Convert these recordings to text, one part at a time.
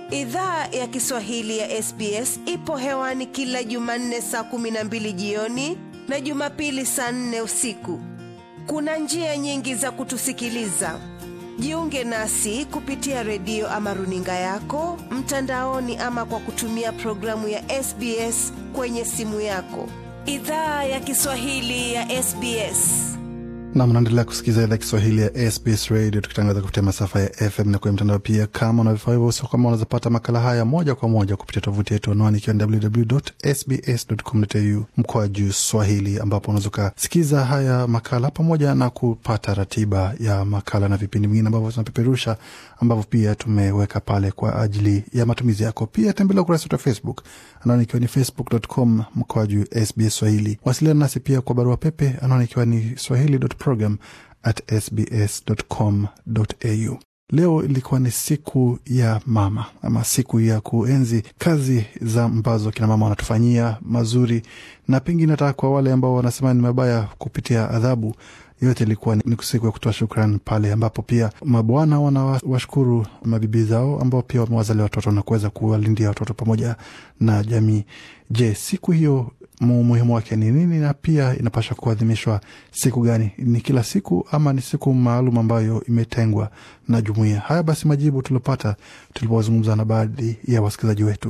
Idhaa ya Kiswahili ya SBS ipo hewani kila Jumanne saa kumi na mbili jioni na Jumapili saa nne usiku. Kuna njia nyingi za kutusikiliza. Jiunge nasi kupitia redio ama runinga yako mtandaoni, ama kwa kutumia programu ya SBS kwenye simu yako. Idhaa ya Kiswahili ya SBS. na mnaendelea kusikiliza idhaa Kiswahili ya SBS Radio tukitangaza kupitia masafa ya FM na kwenye mtandao pia. Kama una vifaa hivyo, sio kama unazapata makala haya moja kwa moja kupitia tovuti yetu anwani ikiwa ni www.sbs.com.au mkoa juu Swahili, ambapo unaweza ukasikiza haya makala pamoja na kupata ratiba ya makala na vipindi vingine ambavyo tunapeperusha ambavyo pia tumeweka pale kwa ajili ya matumizi yako. Pia tembelea ukurasa wetu wa Facebook anwani ikiwa ni facebook.com mkoa juu SBS Swahili. Wasiliana nasi pia kwa barua pepe anwani ikiwa ni swahili.program at sbs.com.au. Leo ilikuwa ni siku ya mama ama siku ya kuenzi kazi za ambazo kina mama wanatufanyia mazuri, na pengine hata kwa wale ambao wanasema ni mabaya kupitia adhabu yote ilikuwa ni siku ya kutoa shukran pale ambapo pia mabwana wanawashukuru mabibi zao ambao pia wamewazalia watoto na kuweza kuwalindia watoto pamoja na jamii. Je, siku hiyo umuhimu wake ni nini, na pia inapasha kuadhimishwa siku gani? Ni kila siku ama ni siku maalum ambayo imetengwa na jumuia? Haya basi, majibu tuliopata tulipozungumza na baadhi ya wasikilizaji wetu.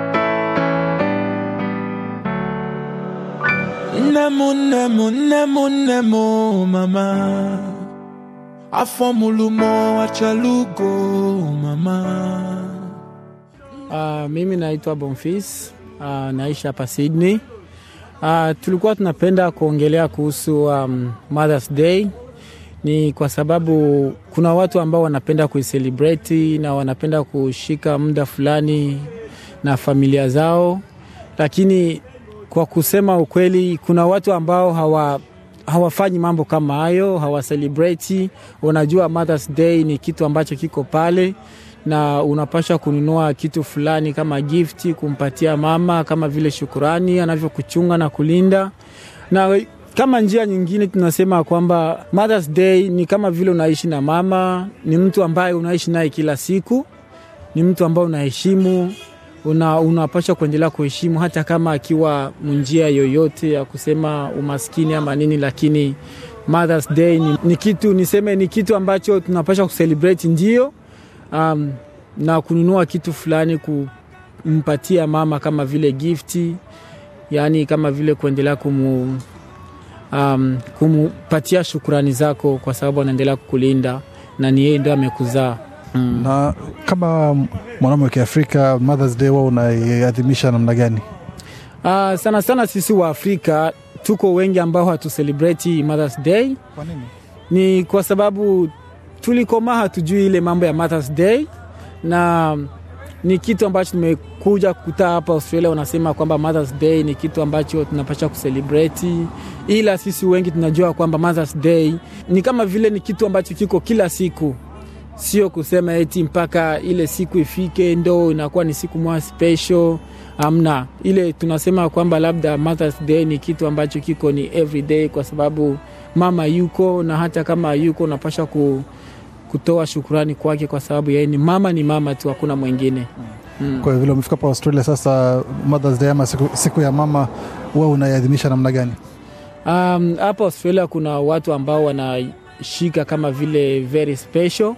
Nemo, nemo, nemo, nemo, mama afọ mulumo achalugo mama Uh, mimi naitwa Bonfis uh, naishi hapa Sydney. Uh, tulikuwa tunapenda kuongelea kuhusu um, Mother's Day ni kwa sababu kuna watu ambao wanapenda kuicelebrate na wanapenda kushika muda fulani na familia zao, lakini kwa kusema ukweli, kuna watu ambao hawa hawafanyi mambo kama hayo, hawacelebrate. Unajua, Mother's Day ni kitu ambacho kiko pale na unapasha kununua kitu fulani kama gifti kumpatia mama kama vile shukurani anavyokuchunga na kulinda. Na kama njia nyingine tunasema kwamba Mother's Day ni kama vile unaishi na mama, ni mtu ambaye unaishi naye kila siku, ni mtu ambaye unaheshimu una, unapasha kuendelea kuheshimu hata kama akiwa njia yoyote ya kusema umaskini ama nini, lakini Mother's Day ni, ni kitu niseme ni kitu ambacho tunapasha kucelebrate ndio um, na kununua kitu fulani kumpatia mama kama vile gifti, yaani kama vile kuendelea kumu, um, kumupatia shukurani zako kwa sababu anaendelea kukulinda na ni yeye ndo amekuzaa. Mm. Na kama mwanaume wa Kiafrika, Mother's Day wao unaiadhimisha namna gani? Uh, sana sana sisi wa Afrika tuko wengi ambao hatucelebrate Mother's Day. Kwa nini? Ni kwa sababu tulikomaa hatujui ile mambo ya Mother's Day, na ni kitu ambacho tumekuja kukuta hapa Australia, wanasema kwamba Mother's Day ni kitu ambacho tunapasha kuselebrate, ila sisi wengi tunajua kwamba Mother's Day ni kama vile ni kitu ambacho kiko kila siku, sio kusema eti mpaka ile siku ifike ndo inakuwa ni siku moja special. Amna ile tunasema kwamba labda Mother's Day ni kitu ambacho kiko ni everyday, kwa sababu mama yuko na hata kama yuko unapasha ku, kutoa shukurani kwake kwa sababu yeye ni mama, ni mama tu, hakuna mwingine mm. Kwa vile umefika pa Australia sasa, Mother's Day ama siku, siku ya mama wewe unaiadhimisha namna gani? Um, hapa Australia kuna watu ambao wanashika kama vile very special,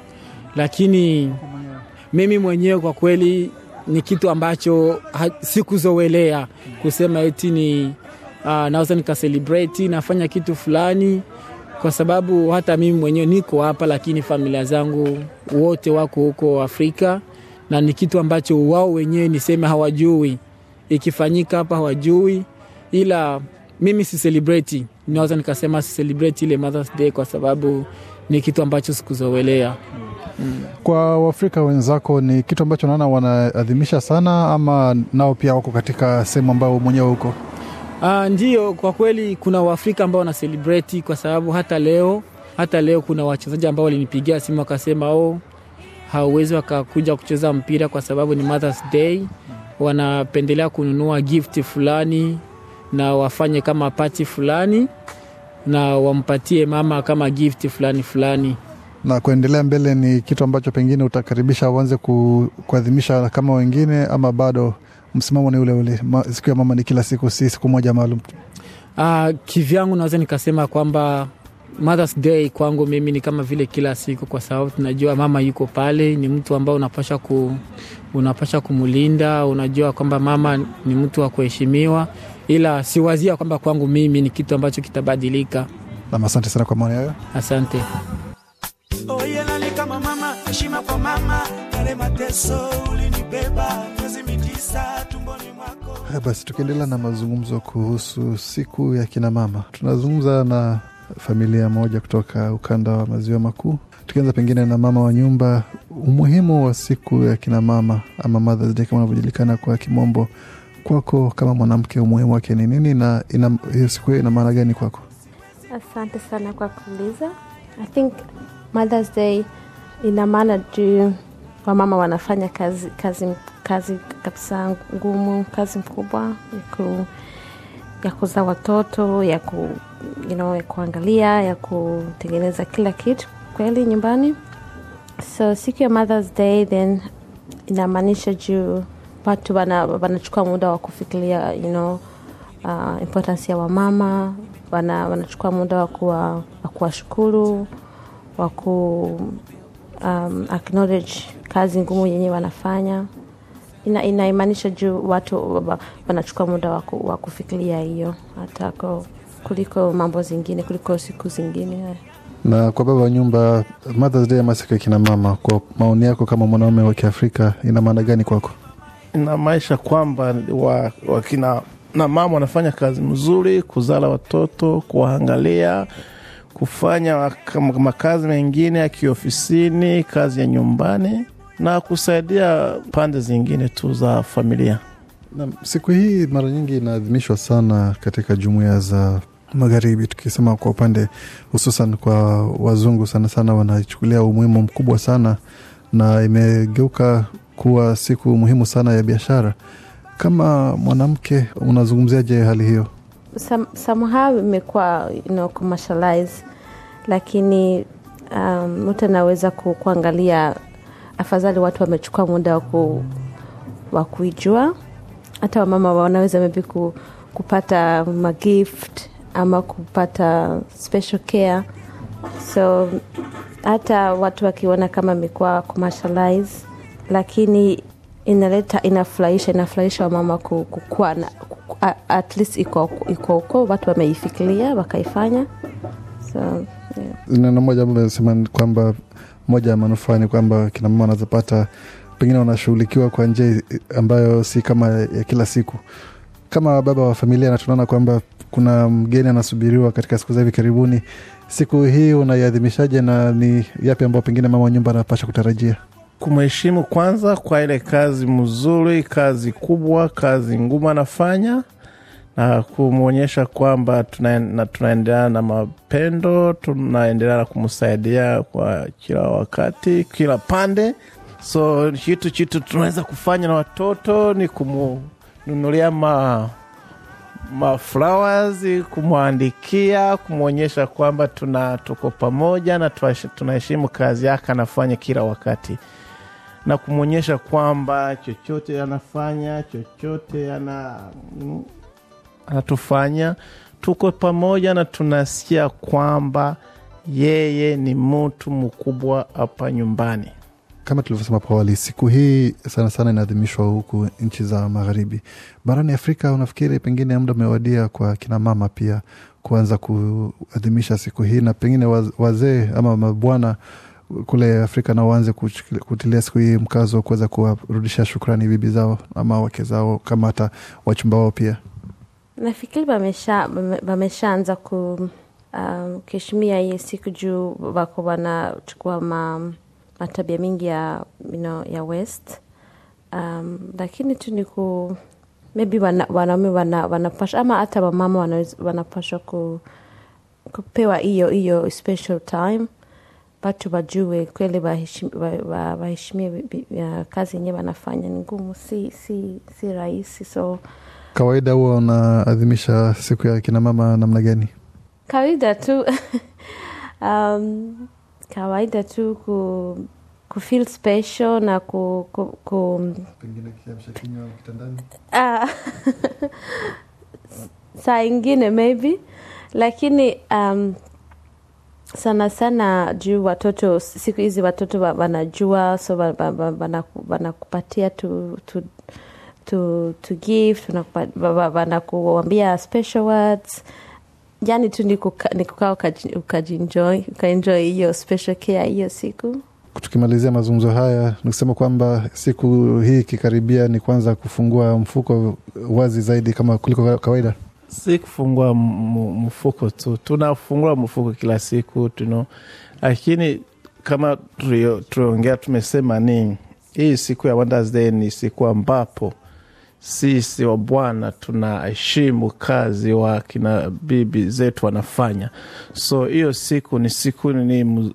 lakini mimi mwenyewe kwa kweli ni kitu ambacho sikuzoelea kusema eti ni uh, naweza nikacelebrate nafanya kitu fulani kwa sababu hata mimi mwenyewe niko hapa, lakini familia zangu wote wako huko Afrika, na ni kitu ambacho wao wenyewe niseme hawajui ikifanyika hapa, hawajui, ila mimi si celebrate, naweza nikasema si celebrate ile Mother's Day kwa sababu ni kitu ambacho sikuzoelea. Mm. Kwa Waafrika wenzako ni kitu ambacho naona wanaadhimisha sana, ama nao pia wako katika sehemu ambayo mwenyewe huko? Uh, ndio, kwa kweli kuna Waafrika ambao wana celebrate kwa sababu hata leo hata leo kuna wachezaji ambao walinipigia simu wakasema, oh, hawawezi wakakuja kucheza mpira kwa sababu ni Mother's Day. Wanapendelea kununua gift fulani na wafanye kama pati fulani na wampatie mama kama gift fulani fulani Na kuendelea mbele ni kitu ambacho pengine utakaribisha uanze ku, kuadhimisha kama wengine, ama bado msimamo ni ule ule? Ma, siku ya mama ni kila siku, si siku moja maalum? Uh, kivyangu naweza nikasema kwamba Mother's Day kwangu mimi ni kama vile kila siku, kwa sababu tunajua mama yuko pale, ni mtu ambao unapasha ku, unapasha kumulinda. Unajua kwamba mama ni mtu wa kuheshimiwa, ila siwazia kwamba kwangu mimi ni kitu ambacho kitabadilika. Nam, asante sana kwa maoni hayo. Asante. Oye, nani kama mama, heshima kwa mama, yale mateso ulinibeba miezi mitisa tumboni mwako. Haya basi, tukiendelea na mazungumzo kuhusu siku ya kina mama, tunazungumza na familia moja kutoka ukanda wa maziwa makuu, tukianza pengine na mama wa nyumba. Umuhimu wa siku ya kina mama ama Mother's Day kama unavyojulikana kwa kimombo, kwako kama mwanamke, umuhimu wake ni nini na ina, hiyo siku hiyo ina maana gani kwako? Asante sana kwa kuuliza. I think Mother's Day ina maana juu wamama wanafanya kazi, kazi, kazi kabisa ngumu, kazi mkubwa ya, ku, ya kuzaa watoto ya, ku, you know, ya kuangalia ya kutengeneza kila kitu kweli nyumbani. So siku ya Mother's Day then inamaanisha juu watu wana- wanachukua muda wa kufikiria you know, uh, importance ya wamama wana, wanachukua muda wa kuwa- wa kuwashukuru wa ku um, acknowledge kazi ngumu yenye wanafanya ina, inaimaanisha juu watu wa- wanachukua muda wa ku- wa kufikiria hiyo hata ko- kuliko mambo zingine kuliko siku zingine Na kwa baba wa nyumba, Mother's Day ama siku ya kina mama, kwa maoni yako kama mwanaume wa Kiafrika, ina maana gani kwako? inamaanisha kwamba wa- wakina na mama wanafanya kazi mzuri kuzala watoto kuwaangalia kufanya kama makazi mengine ya kiofisini kazi ya nyumbani na kusaidia pande zingine tu za familia Na siku hii mara nyingi inaadhimishwa sana katika jumuiya za magharibi, tukisema kwa upande hususan kwa wazungu, sana sana wanachukulia umuhimu mkubwa sana, na imegeuka kuwa siku muhimu sana ya biashara. Kama mwanamke, unazungumziaje hali hiyo? Some, somehow imekuwa you know, commercialize lakini um, mtu anaweza ku, kuangalia afadhali watu wamechukua muda wa ku, wa kuijua hata wamama wanaweza maybe ku, kupata magift ama kupata special care so hata watu wakiona kama imekuwa commercialize lakini inaleta inafurahisha inafurahisha wamama ku- kukuwa na ku- a- at least iko iko uko watu wameifikiria wakaifanya so yeah. neno moja ambalo nasema ni kwamba moja ya manufaa ni kwamba kina mama wanazopata pengine wanashughulikiwa kwa njia ambayo si kama ya kila siku. Kama baba wa familia, na tunaona kwamba kuna mgeni anasubiriwa katika siku za hivi karibuni, siku hii unaiadhimishaje na ni yapi ambayo pengine mama wa nyumba anapasha kutarajia? kumheshimu kwanza kwa ile kazi mzuri kazi kubwa kazi ngumu anafanya na kumwonyesha kwamba tuna, na tunaendelea na mapendo tunaendelea na kumsaidia kwa kila wakati kila pande so kitu chitu tunaweza kufanya na watoto ni kumnunulia ma ma flowers kumwandikia kumwonyesha kwamba tuna tuko pamoja na tuash- tunaheshimu kazi yake anafanya kila wakati na kumwonyesha kwamba chochote anafanya chochote ana mm, anatufanya tuko pamoja na tunasikia kwamba yeye ni mtu mkubwa hapa nyumbani Kama tulivyosema hapo awali, siku hii sana sana inaadhimishwa huku nchi za magharibi. Barani Afrika, unafikiri pengine muda umewadia kwa kina mama pia kuanza kuadhimisha siku hii, na pengine waz- wazee ama mabwana kule Afrika na waanze kuchukil- kutilia siku hii mkazo wa kuweza kuwarudisha shukrani bibi zao ama wake zao, kama hata wachumba wao pia. nafikiri wamesha wameshaanza ku um, kuheshimia hii siku juu wako wanachukua ma, matabia mingi ya you know, ya west um, lakini tu ni ku maybe wana, wanaume wana, wanapasha ama hata wamama wanaweza- wanapashwa ku, kupewa hiyo hiyo special time watu wajue kweli waheshim- wa- wa- waheshimie bi- bi- ya kazi yenyewe wanafanya ni ngumu si, si, si rahisi so Kawaida huwa unaadhimisha siku ya kina mama namna gani? kawaida tu um, kawaida tu ku, ku feel special na ku, ku, ku pengine kiamsha kinywa kitandani Ah, saa ingine maybe lakini um, sana sana juu watoto siku hizi watoto wa- wanajua so wa- wa- wa- wanaku- wanakupatia tu, tu, tu, to give tunakupa- wa- wa- wanakuambia special words yani tu ni kuka- ni kukaa ukaji- ukajienjoy ukaenjoy hiyo special care hiyo siku tukimalizia mazungumzo haya nikusema kwamba siku hii ikikaribia ni kwanza kufungua mfuko wazi zaidi kama kuliko kawaida si kufungua m- mfuko tu tunafungua mfuko kila siku tuno lakini kama tulio- tuliongea tumesema ni hii siku ya Wonders Day ni siku ambapo sisi wa bwana tunaheshimu kazi wa kina bibi zetu wanafanya so hiyo siku ni siku ni mu-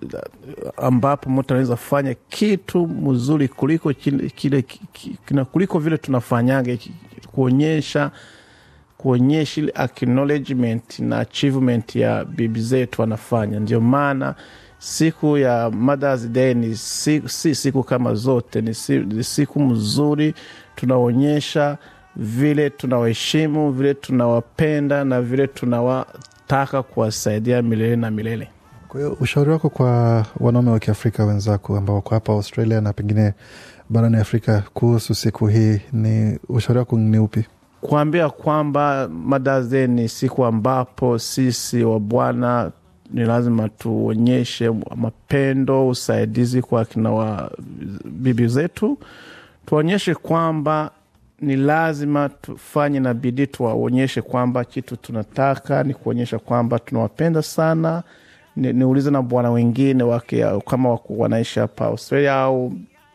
ambapo mtu anaweza fanya kitu mzuri kuliko kile, kile ki- kina- kuliko vile tunafanyaga ki- kuonyesha kuonyesha ile acknowledgement na achievement ya bibi zetu wanafanya. Ndio maana siku ya Mothers Day ni si, si siku kama zote, ni, si, ni siku mzuri, tunaonyesha vile tunawaheshimu, vile tunawapenda na vile tunawataka kuwasaidia milele na milele. kwa hiyo ushauri wako kwa wanaume wa kiafrika wenzako ambao wako hapa australia na pengine barani afrika kuhusu siku hii ni ushauri wako ni upi kuambia kwamba Mothers Day ni siku ambapo sisi wa Bwana ni lazima tuonyeshe mapendo, usaidizi kwa kina wa bibi zetu, tuonyeshe kwamba ni lazima tufanye na bidii, tuwaonyeshe kwamba kitu tunataka ni kuonyesha kwamba tunawapenda sana. Ni- Niulize na bwana wengine wake kama wako wanaishi hapa Australia au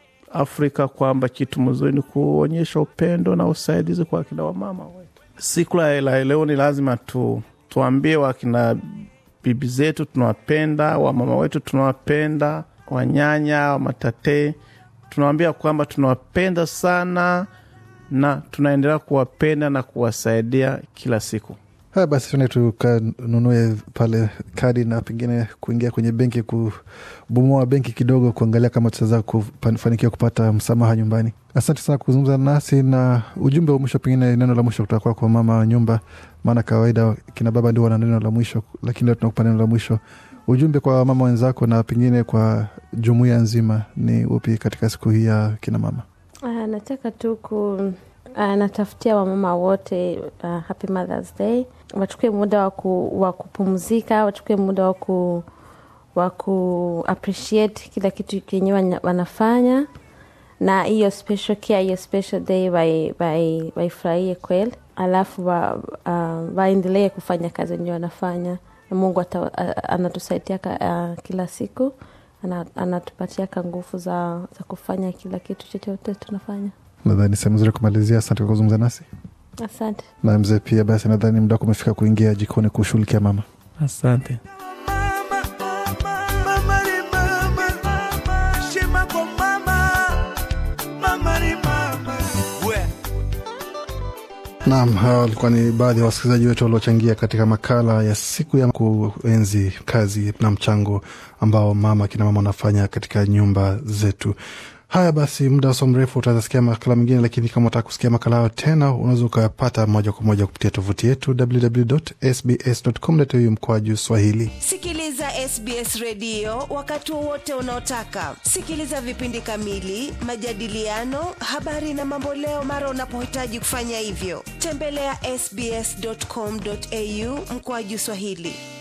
Afrika kwamba kitu mzuri ni kuonyesha upendo na usaidizi kwa akina wamama wetu. Siku la la leo ni lazima tu, tuambie wakina bibi zetu tunawapenda, wamama wetu tunawapenda, wanyanya, wamatate, tunawambia kwamba tunawapenda sana na tunaendelea kuwapenda na kuwasaidia kila siku. haya basi tuende tukanunue pale kadi na pengine kuingia kwenye benki kubomoa benki kidogo kuangalia kama tutaweza kufanikiwa kupata msamaha nyumbani asante sana kuzungumza nasi na ujumbe wa mwisho pengine neno la mwisho kutoka kwako kwa mama wa nyumba maana kawaida kina baba ndio wana neno la mwisho lakini leo tunakupa neno la mwisho ujumbe kwa mama wenzako na pengine kwa jumuiya nzima ni upi katika siku hii ya kina mama Uh, nataka tu ku uh, natafutia wamama wote uh, happy Mother's Day, wachukue muda wa ku, wa kupumzika, wachukue muda wa ku wa ku appreciate kila kitu kenye wana- wanafanya na hiyo special care, hiyo special day wai- wai- waifurahie kweli, alafu wa, uh, waendelee kufanya kazi wenye wanafanya na Mungu ata, a- anatusaidia ka- uh, kila siku ana- anatupatiaka nguvu za, za kufanya kila kitu chochote tunafanya. nadhani sehemu nzuri ya kumalizia asante kwa kuzungumza nasi Asante. na mzee pia basi nadhani muda wako umefika kuingia jikoni kushughulikia mama Asante. Mama, mama ni mama, heshima kwa mama, mama ni mama. We. Naam, hawa walikuwa ni baadhi ya wasikilizaji wetu waliochangia katika makala ya siku ya kuenzi kazi na mchango ambao mama kina mama wanafanya katika nyumba zetu. Haya basi, muda usio mrefu utaweza sikia makala mengine, lakini kama utaka kusikia makala hayo tena, unaweza ukayapata moja kwa moja kupitia tovuti yetu www.sbs.com.au mkoaju Swahili. Sikiliza SBS redio wakati wowote unaotaka. Sikiliza vipindi kamili, majadiliano, habari na mamboleo mara unapohitaji kufanya hivyo. Tembelea sbs.com.au mkoaju Swahili.